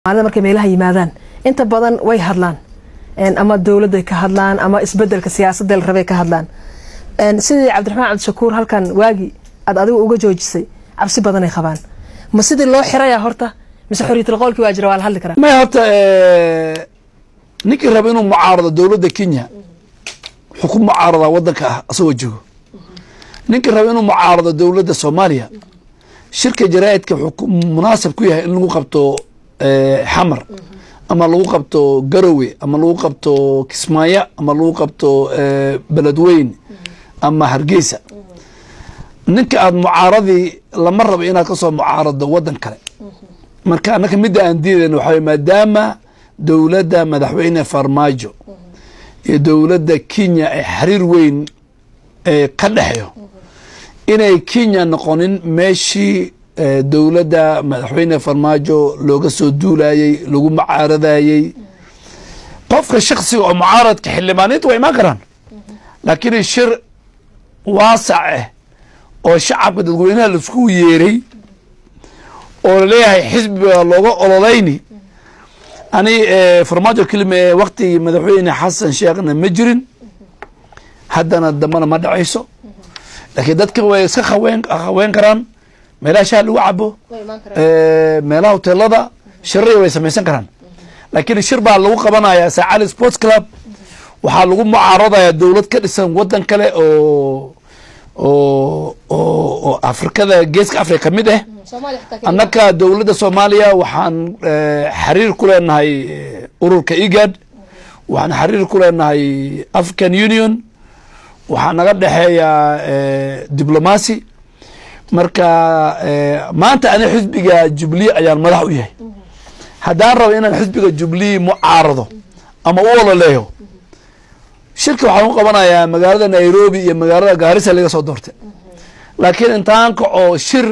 maalida markay meelaha yimaadaan inta badan way hadlaan ama dowladday ka hadlaan ama isbedelka siyaasadda la rabay ka hadlaan sidii cabdiraxmaan cabdishakuur halkan waagi aad adigu uga joojisay cabsi badanay qabaan ma sidii loo xiraya horta mise xorriyatul qowlkii waa jira waa la hadli karaa may horta ninkii raba inuu mucaarado dowladda kenya wuxuu ku mucaaradaa waddanka ah asagoo joogo ninkii raba inuu mucaarado dowladda soomaaliya shirka jaraa'idka wuxuu munaasab ku yahay in lagu qabto xamar ama lagu qabto garowe ama lagu qabto kismaayo ama lagu qabto beledweyn ama hargeysa ninka aada mucaaradii lama rabo inaad kasoo mucaarado waddan kale marka annaka midda aan diidayn waxaa maadaama dowladda madaxweyne farmaajo iyo dowladda kenya ay xiriir weyn ka dhexeyo inay kenya noqonin meeshii dowladda madaxweyne farmaajo looga soo duulayey lagu mucaaradayey qofka shaksiga oo mucaaradka xildhibaaniinta waa imaan karaan laakiin shir waasac ah oo shacabka dadweynaha laisku yeeray oo laleeyahay xisbiga looga ololeyni ani farmaajo kelime waktigii madaxweyne xasan sheekhna ma jirin haddana dambana ma dhacayso laakiin dadka way iska haween haween karaan meelaha shaha lagu cabo meelaha hoteelada shiraya way samaysan karaan laakiin shir baa lagu qabanaya saacali sports club waxaa lagu mucaaradaya dowlad ka dhisan waddan kale oo oo oo afrikada geeska africa ka mid ah annaka dowladda soomaaliya waxaan xiriir ku leenahay ururka egad waxaan xiriir ku leenahay african union waxaa naga dhexeeya diblomacy marka maanta ani xisbiga jubilee ayaan madax u yahay haddaan rabo inaan xisbiga jubilee mucaarado ama u ololeeyo shirka waxaan ku qabanayaa magaalada nairobi iyo magaalada gaarisa laga soo doortay laakiin intaan kaco shir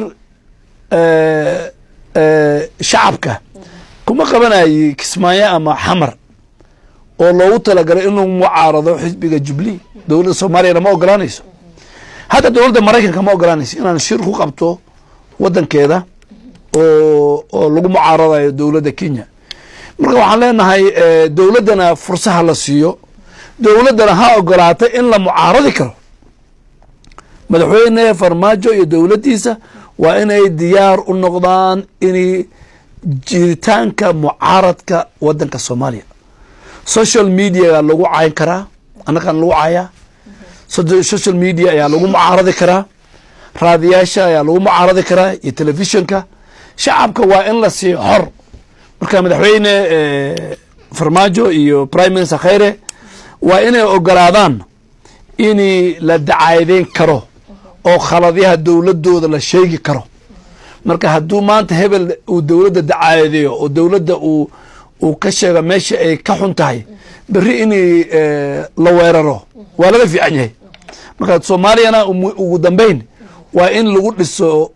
shacabka kuma qabanayi kismaayo ama xamar oo loogu talagalay in lagu mucaarado xisbiga jubilee dowladda soomaaliyana ma ogolaanayso hadda dowladda maraykanka ma ogolaanayso inaan shir ku qabto waddankeeda oo oo lagu mucaaradayo dowladda kenya marka waxaan leenahay dowladdana fursaha la siiyo dowladdana ha ogolaata in la mucaaradi karo madaxweyne farmaajo iyo dowladdiisa waa inay diyaar u noqdaan in jiritaanka mucaaradka waddanka soomaaliya social mediaga lagu cayn karaa annagaan lagu cayaa social media ayaa lagu mucaaradi karaa raadiyaasha ayaa lagu mucaaradi karaa iyo telefishonka shacabka waa in la siiyo xor marka madaxweyne farmaajo iyo prime minister khayre waa inay ogolaadaan in la dacaadeyn karo oo khaladyaha dowladooda la sheegi karo marka hadduu maanta hebel uu dowladda dacaadeeyo oo dowladda uu uu ka sheego meesha ay ka xun tahay berri in la weeraro waa laga fiican yahay marka soomaaliyana ugu dambeyn waa in lagu dhiso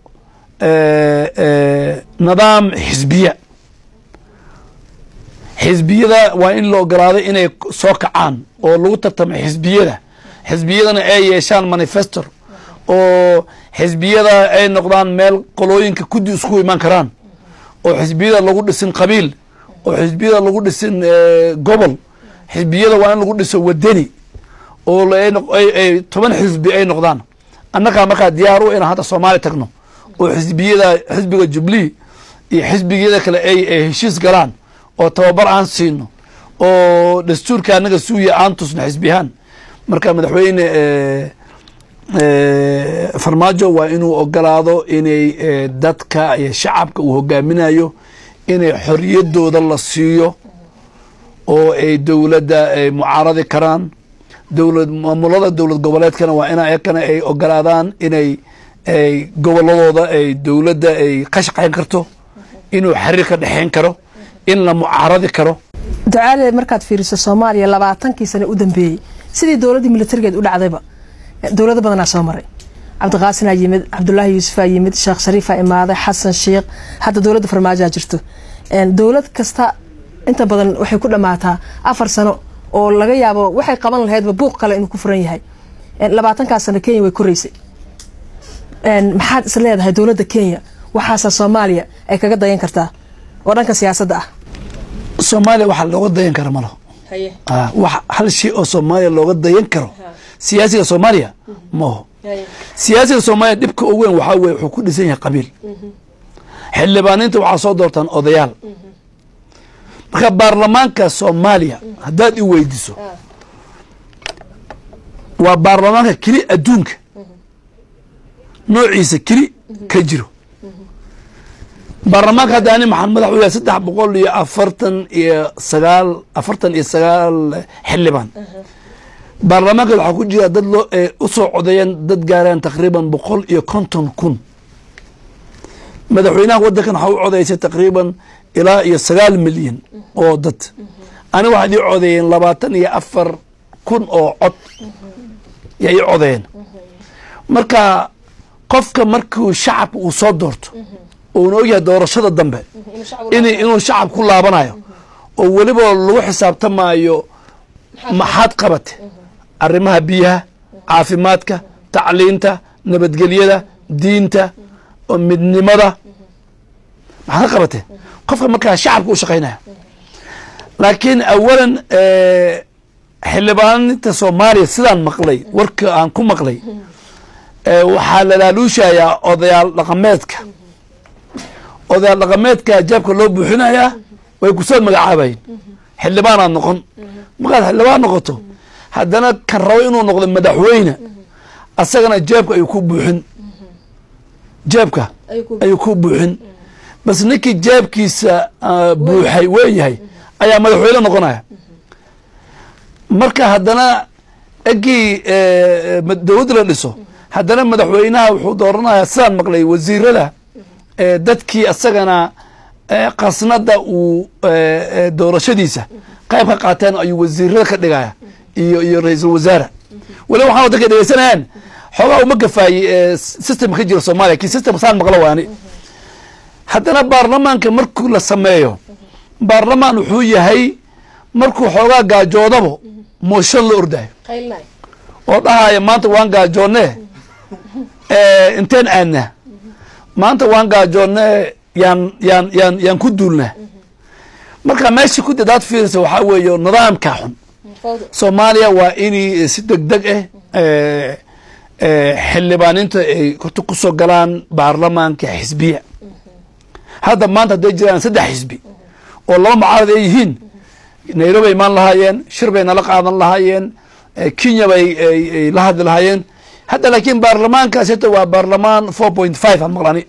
nidaam xisbiya xisbiyada waa in la ogolaaday inay soo kacaan oo lagu tartamo xisbiyada xisbiyadana ay yeeshaan manifestor oo xisbiyada ay noqdaan meel qolooyinka kudi isku imaan karaan oo xisbiyada lagu dhisin qabiil oo xisbiyada lagu dhisin gobol xisbiyada waa in lagu dhiso wadani oo toban xisbi ay noqdaan annagaa markaa diyaar u inaan hadda soomaaliya tagno oo xisbiyada xisbiga jubilee iyo xisbigiyada kale ay heshiis galaan oo tababar aan siino oo dastuurka annaga suuya aan tusno xisbiyahaan marka madaxweyne farmaajo waa inuu ogolaado inay dadka iyo shacabka uu hogaaminayo inay xoriyadooda la siiyo oo ay dowladda ay mucaaradi karaan dowlad maamulada dowlad goboleedkana waa ina ayakana ay ogolaadaan inay ay goboladooda ay dowladda ay ka shaqayn karto inuu xiriir ka dhexeyn karo in la mucaaradi karo ducaale markaad fiiriso soomaaliya labaatankii sane u dambeeyey sidii dowladdii militarigeed u dhacdayba dowlado badanaa soo maray cabdiqaasinaa yimid cabdulaahi yuusufaa yimid sheekh shariifaa imaaday xasan sheikh hadda dowladda farmaajoa jirto dowlad kasta inta badan waxay ku dhammaataa afar sano oo laga yaabo waxay qaban lahaydba buuq kale inuu ku furan yahay labaatankaas sano kenya way koreysay maxaad is leedahay dowladda kenya waxaasa soomaaliya ay kaga dayan kartaa oo dhanka siyaasadda ah soomaaliya waxa looga dayan kara ma laho haye Ah, wax hal shay oo soomaaliya looga dayan karo siyaasiga soomaaliya maho haye siyaasiga soomaaliya dhibka ugu weyn waxaa weye wuxuu ku dhisan yahay qabiil xildhibaaniinta waxaa soo doortaan odayaal marka baarlamaanka soomaaliya haddaad i weydiso waa baarlamaanka keli adduunka noociisa keli ka jiro baarlamaanka hadda ani maxaan madax u yahay saddex boqol iyo afartan iyo sagaal afartan iyo sagaal xildhibaan baarlamaanka waxaa ku jira dad loo ee usoo codeeyeen dad gaareen taqriiban boqol iyo konton kun madaxweynaha wadankan waxaa u codeysay taqriiban ilaa iyo sagaal milyan oo dad ani waxaad ii codeeyeen labaatan iyo afar kun oo cod yaa ii codeeyeen marka qofka markuu shacabka uu soo doorto uuna ogyahay doorashada dambe in inuu shacab ku laabanayo oo weliba lagu xisaabtamaayo maxaad qabate arrimaha biyaha caafimaadka tacliinta nabadgelyada diinta oo midnimada maxaad ka qabate qofka markaa shacabka u shaqaynaya laakiin awalan xildhibaaninta soomaaliya sidaan maqlay warka aan ku maqlay ee waxaa la laaluushayaa odayaal dhaqameedka odayaal dhaqameedka jaabka loo buuxinayaa way kusoo magacaabayin xildhibaanaad noqon markaad xildhibaan noqoto haddana kan rabo inuu noqdo madaxweyne asagana jeebka ayuu ku buuxin jeebka ayuu ku buuxin bas ninkii jeebkiisa ah, buuxay weeyahay ayaa madaxweyne noqonaya marka haddana egii eh, ma- dowladda la dhiso haddana madaxweynaha wuxuu dooranayaa sidaan maqlay wasiirada eh, dadkii asagana eh, qasnada uu eh, eh, doorashadiisa qayb ka qaateen ayuu wasiirada ka dhigaya iyo iyo ra-iisul wasaare waliba waxaan wadanka dhegeysanayaan xoogaa uma gafaayey eh, system ka jira soomaaliya kii system saan maqlo waani haddana baarlamaanka markuu la sameeyo baarlamaan wuxuu yahay markuu xoogaa gaajoodabo mooshan la ordayo oo dhahaya maanta waan gaajoonne eh, inteen aadna maanta waan gaajoonne yaan yaan yaan yaan ku duulna marka meesha ku dadaad fiirisa waxaa weeye nidaamka xun soomaaliya waa inay si deg deg ah eh, eh, xildhibaaninta ay horta kusoo galaan baarlamaanka xisbiya hadda maanta hadday jiraan saddex xisbi oo laba mucaarad ay yihiin nairobi ay imaan lahaayeen shir bay nala qaadan lahaayeen eh, kenya bay ay- ay la hadli lahaayeen hadda laakiin baarlamaankaas hata waa baarlamaan four point five aan maqlani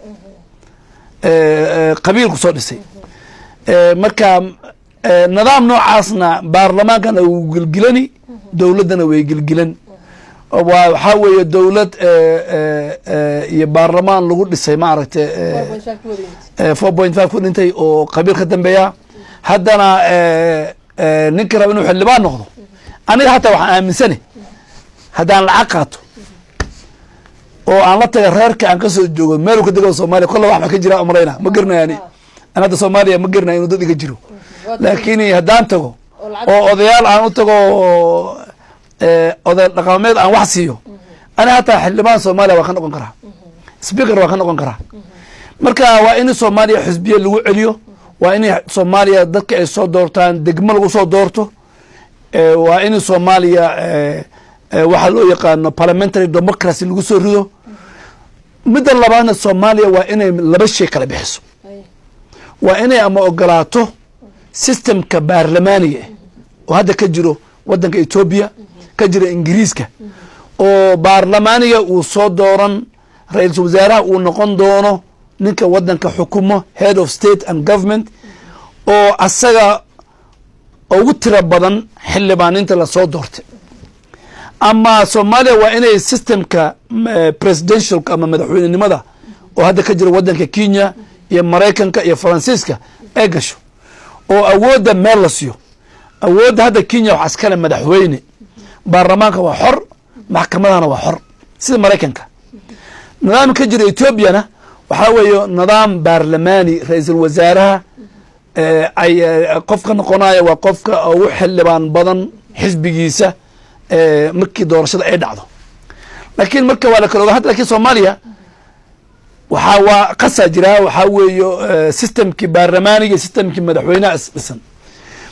qabiilku soo dhisay Eh, marka eh, nidaam noocaasna baarlamaankana wuu gelgilani dowladdana way gelgilan waa waxaa weeye dowlad eh, eh, eh, iyo baarlamaan lagu dhisay maaragtay eh, four point five ku dhintay oo qabiil ka dambeeya haddana eh, eh, ninka raba inuu xildhibaan noqdo aniga hataa waxaan aaminsane haddaan lacag qaato oo aan la taga reerka aan kasoo joogo meel ka dego soomaaliya kolla wax ba ka jira umrayna ma garanayani an hadda soomaaliya ma garanaya inuu dad iga jiro laakiin haddaan tago oo odayaal aan u tago oo eh, oday dhaqameed aan wax siiyo ani hataa xildhibaan soomaaliya waa ka noqon karaa speaker waa ka noqon karaa marka waa in soomaaliya xisbiya lagu celiyo waa in soomaaliya dadka ay soo doortaan degmo lagu soo doorto Eh, waa in soomaaliya eh, eh, waxaa loo yaqaano parliamentary democracy lagu soo rido midda labaadna soomaaliya waa inay laba shay kala bixiso waa inay ama ogolaato systemka baarlamaaniga ah oo hadda ka jiro wadanka etoobiya ka jira ingiriiska oo baarlamaaniga uu soo dooran ra-iisul wasaaraha uu noqon doono ninka wadanka xukumo head of state and government oo asaga ugu tiro badan xildhibaaninta lasoo doortay ama soomaaliya waa inay systemka eh, presidentialka ama madaxweynenimada oo hadda ka jira wadanka kenya iyo maraykanka iyo faransiiska ay gasho oo awoodda meel la siiyo awoodda hadda kenya waxaa iskale madaxweyne baarlamaanka waa xor maxkamadahana waa xor sida maraykanka nidaamka ka jira etoobiyana waxaa weeye nidaam baarlamaani ra-iisul wasaaraha eh, ay eh, qofka noqonaya waa qofka ugu xildhibaan badan xisbigiisa eh, markii doorashada ay dhacdo laakiin marka waa la kala oga hadda lakin soomaaliya waxaa waa qasaa jiraa waxaa weeye eh, systemkii baarlamaaniga systemkii madaxweynaha is dhisan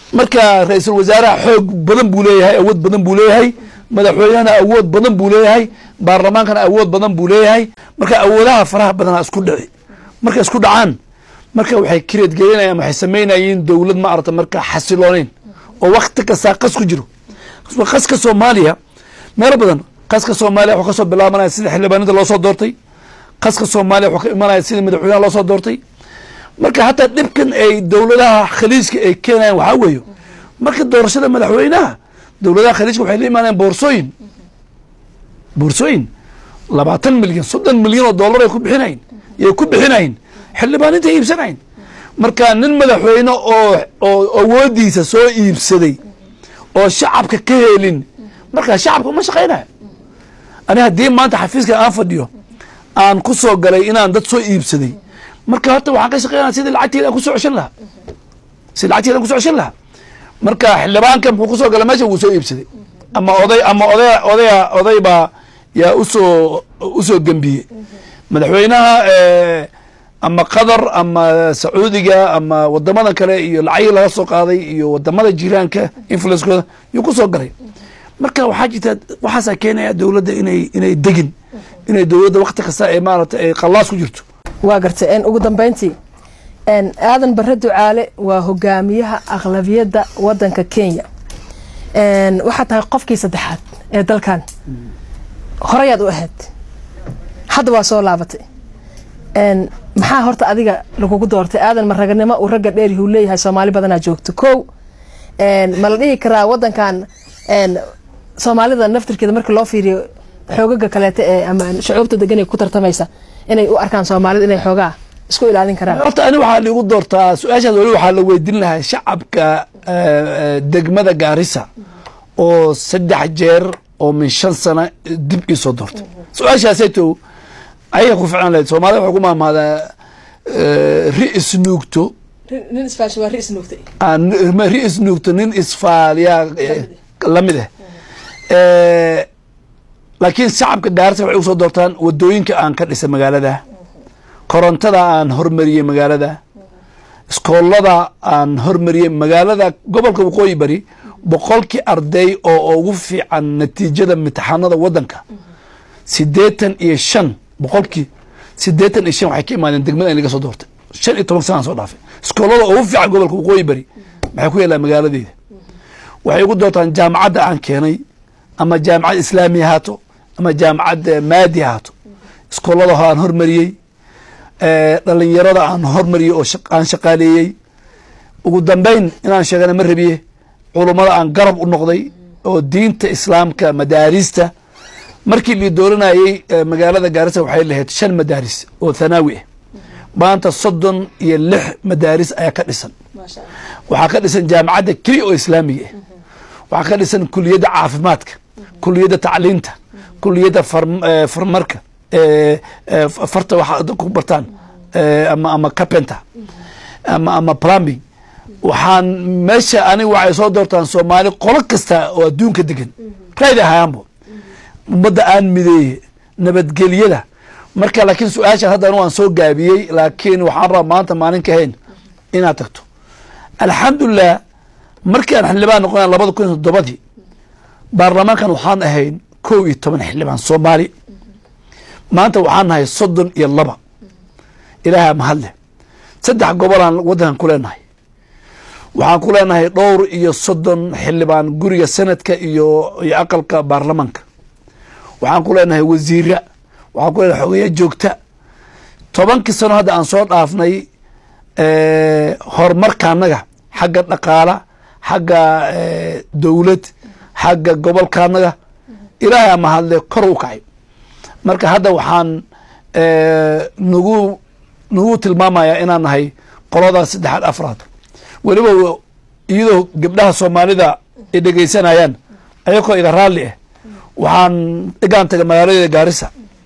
marka ra-iisul wasaaraha xoog badan buu leeyahay awood badan buu leeyahay madaxweynehana awood badan buu leeyahay baarlamaankana awood badan buu leeyahay marka awoodaha faraha badana isku dhici markay isku dhacaan marka waxay kireed gelinayaan waxay samaynayeen dowlad ma arata marka xasilooneyn oo wakti kastaa qas ku jiro qaska soomaaliya meelo badan qaska soomaaliya wuxuu kasoo bilaabanaya sida xildhibaanada loo soo doortay qaska soomaaliya wuxuu ka imanaya sida madaxweynaha loo soo doortay marka hataa dhibkan ay dowladaha khaliijka ay keenayaan waxaa weeyo marka doorashada madaxweynaha dowladaha khaliijka waxay la imaanayaan boorsooyin boorsooyin labaatan milyan soddon milyan oo dollar ay ku bixinayn yay ku bixinayn xildhibaaninta iibsanayn marka nin madaxweyne oo oo awoodiisa soo iibsaday oo shacabka ka helin markaa shacabka uma shaqaynayo ani haddii maanta xafiiska aan fadhiyo aan ku soo galay inaan dad soo iibsaday marka horta waxaan ka shaqeynaya sidii lacagteeda aan kusoo ceshan lahaa sidii lacagteeda aan kusoo ceshan lahaa marka xildhibaanka muxuu kusoo galay meesha wuu soo iibsaday ama oday ama oday odaya oday baa yaa usoo usoo gembiyey madaxweynaha ama qatar ama sacuudiga ama wadamada kale iyo lacagii laga soo qaaday iyo wadamada jiraanka influencekooda yuu kusoo galay marka waxaa jirta waxaasaa keenaya dowladda inay inay degin inay dowladda wakti kasta ay maarata ay qallaas ku jirto waa gartay ugu dambeyntii aadan bare ducaale waa hogaamiyaha aqlabiyadda wadanka kenya waxaa tahay qofkii saddexaad ee dalkan horeyaad u ahayd hadda waa soo laabatay maxaa horta adiga lagugu doortay aadan ma raganimo uu ragga dheerihuu leeyahay soomaali badanaa joogto kow ma la dhihi karaa wadankan soomaalida naftirkeeda markii loo fiiriyo xoogaga kaleeta ee ama shucuubta degan ee ku tartamaysa inay u arkaan soomaalida inay xoogaa isku ilaalin karaan horta ani waxaa liigu doortaa su-aashaas weli waxaa la weydiin lahaa shacabka degmada gaarisa oo saddex jeer oo min shan sana dib iisoo doortay su-aashaasayto ayaga ku ficlan lahayd soomaalida waxay ku maamaadaa ri isnuugto nin isfaashin waa ri isnuugtay ri isnuugto nin isfaaliyaa lamid ah laakiin shacabka gaarisa waxay usoo doortaan wadooyinka aan ka dhisay magaalada korontada aan hormariyey magaalada iskoolada aan hormariyey magaalada gobolka waqooyi bari boqolkii arday oo ugu fiican natiijada imtixaanada wadanka sideetan iyo shan boqolkii sideetan iyo shan waxay ka imaadeen degmada in laga soo doortay shan iyo toban sanaan soo dhaafay iskoolada ugu fiican gobolka waqooyi bari maxay ku yeelaan magaaladeeda waxay ugu doortaan jaamacadda aan keenay ama jaamacad islaami ahaato ama jaamacad maadi ahaato iskoolada aan hormariyey dhalinyarada aan hormariyey oo aan shaqaaleeyey ugu dambeyn inaan sheegana ma rabiye culummada aan garab u noqday oo diinta islaamka madaarista markii lii dooranayey magaalada gaarisa waxay lahayd shan madaaris oo thanaawi ah maanta soddon iyo lix madaaris ayaa ka dhisan waxaa ka dhisan jaamacadda keliya oo islaamiga ah waxaa ka dhisan kuliyadda caafimaadka kuliyadda tacliinta kuliyadda farmarka farta waxa ku bartaan ama ama carpenter ama ama plumbing waxaan meesha aniga waxay soo doortaan soomaali qolo kasta oo adduunka degan raadi ahayaanbo ummadda aan mideeye nabadgelyada marka laakiin su-aashaan hadda anigu aan soo gaabiyey laakiin waxaan rabaa maanta maalin ka hayn inaad tagto alxamdulilah markii aan xildhibaan noqona labada kun iyo toddobadii baarlamaankan waxaan ahayn kow iyo toban xildhibaan soomaali maanta waxaan nahay soddon iyo laba ilaaha mahadleh saddex gobolaan waddankan ku leenahay waxaan ku leenahay dhowr iyo soddon xildhibaan guriga senadka iyo iyo aqalka baarlamaanka waxaan ku leenahay wasiira waxaan ku leenahay xogeya joogta tobankii sano hadda aan soo dhaafnay horumarka annaga xagga dhaqaala xagga dowlad xagga gobolka annaga ilaahay ama hadle kor u kacay marka hadda waxaan nagu nagu tilmaamayaa inaan nahay qolada saddexaad afraad weliba iyadoo gabdhaha soomaalida ay dhegeysanayaan ayakoo iga raalli ah waxaan dhigaan taga magaalada gaarisa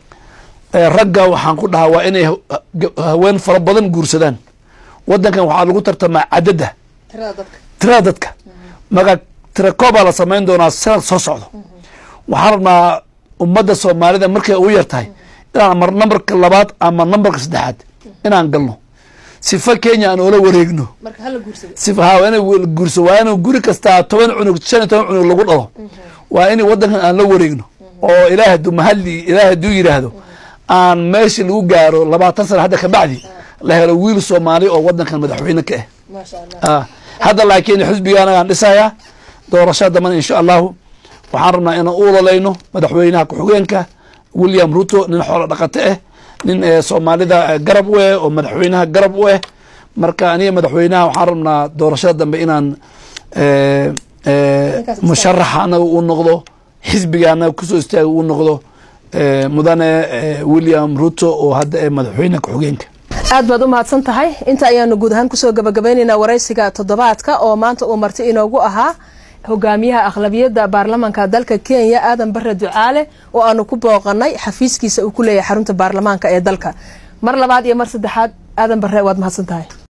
ragga waxaan ku dhahaa waa inay haween fara badan guursadaan wadankan waxaa lagu tartamaa cadadda tirada dadka marka tirakoobaa la samayn doonaa sanad soo socdo waxaan rabnaa ummadda soomaalida markay ugu yar tahay inaan mar nambarka labaad ama nambarka saddexaad inaan galno sifa kenya aan oola wareegno marka hala guursado sifa ha waa inay guurso waa in guri kastaa toban cunug shan iyo toban cunug lagu dhalo waa in wadankan aan la wareegno oo ilaah haduu mahali ilaah haduu yidhaahdo aan meesha lagu gaaro labaatan sana hadda kabacdi la helo wiil soomaali oo wadankan madaxweyne ka ah maasha allah ah hadda laakiin xisbiga anagaan dhisayaa doorashada dambana insha allahu waxaan rabnaa inaan u ololayno madaxweynaha ku-xigeenka william ruto nin xoolo dhaqato ah nin eh, soomaalida eh, garab u eh oo madaxweynaha garab u ah marka aniga madaxweynaha waxaan rabnaa doorashada dambe inaan eh, eh, Ninkaas musharaxa anaga uu noqdo xisbiga anaga kusoo istaaga uu noqdo eh, mudane eh, william ruto oo hadda eh madaxweynaha ku-xigeenka aad baad u mahadsan tahay inta ayaanu guud ahaan kusoo gabagabaynaynaa waraysiga toddobaadka oo maanta uu marti inoogu ahaa hogaamiyaha aqlabiyadda baarlamaanka dalka kenya aadan bare ducaale oo aanu ku booqanay xafiiskiisa uu ku leeyahay xarunta baarlamaanka ee dalka mar labaad iyo mar saddexaad aadan bare waad mahadsan tahay